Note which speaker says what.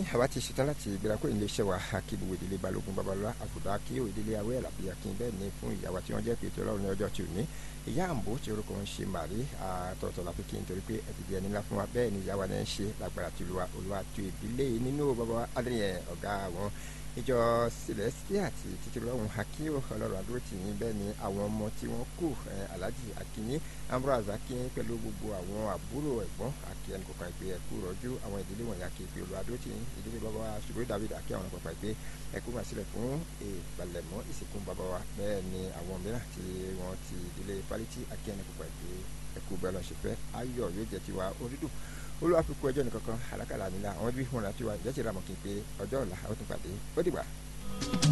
Speaker 1: àwa ti ṣetán láti gbéra kó ilé iṣẹ́ wa kí gbogbo ìdílé balógun babalọ́lá àfùdá kí ó ìdílé awé àlàbí akin bẹ́ẹ̀ ni fún ìyàwó tí wọ́n jẹ́ pété ọlọ́run ní ọjọ́ tí ò ní ìyá àǹbó tí orúkọ ń ṣe màrí àtọ̀tọ̀ la fi kí n torí pé ẹ ti di ẹni ńlá fún wa bẹ́ẹ̀ ni ìyàwó náà ń ṣe lágbára tí olúwa olúwa tó ìdílé nínú bàbá adéyẹ ọ̀gá wọn ìjọ celestia àti títí lọ́hùn akínyó ọlọ́run àdúró tì yín bẹ́ẹ̀ ni àwọn ọmọ tí wọ́n kù alhaji akínyín ambrose akínyín pẹ̀lú gbogbo àwọn àbúrò ẹ̀gbọ́n àkí ẹnì kọ̀ọ̀kan ìpè ẹ̀kú rọ́jú àwọn ìdílé wọ̀nyí àkí ìpè olú àdúró tì yín ìdílé bàbá wa ṣùgbọ́n david àkí àwọn kọ̀ọ̀kan ìpè ẹ̀kú máa sílẹ̀ fún ìpalẹ̀mọ́ ìsìnkú bàbá wa bẹ́ẹ̀ ni àwọn mìíràn tí wọ́n ti ìdílé pálítì àkí ẹnì kọ̀ọ̀kan ìpè ẹ̀kú bẹ́ẹ̀ lọ́n ṣe fẹ́ ayọ̀ yóò jẹ́ tiwa orídùn olúwa fi kú ẹjọ́ nìkankan àlákàlà nílà àwọn ibi wọn láti wá ìjẹ́sìn ramọ̀ kí n pé ọjọ́ ọ̀la àwọn tó pàdé ó dìgbà.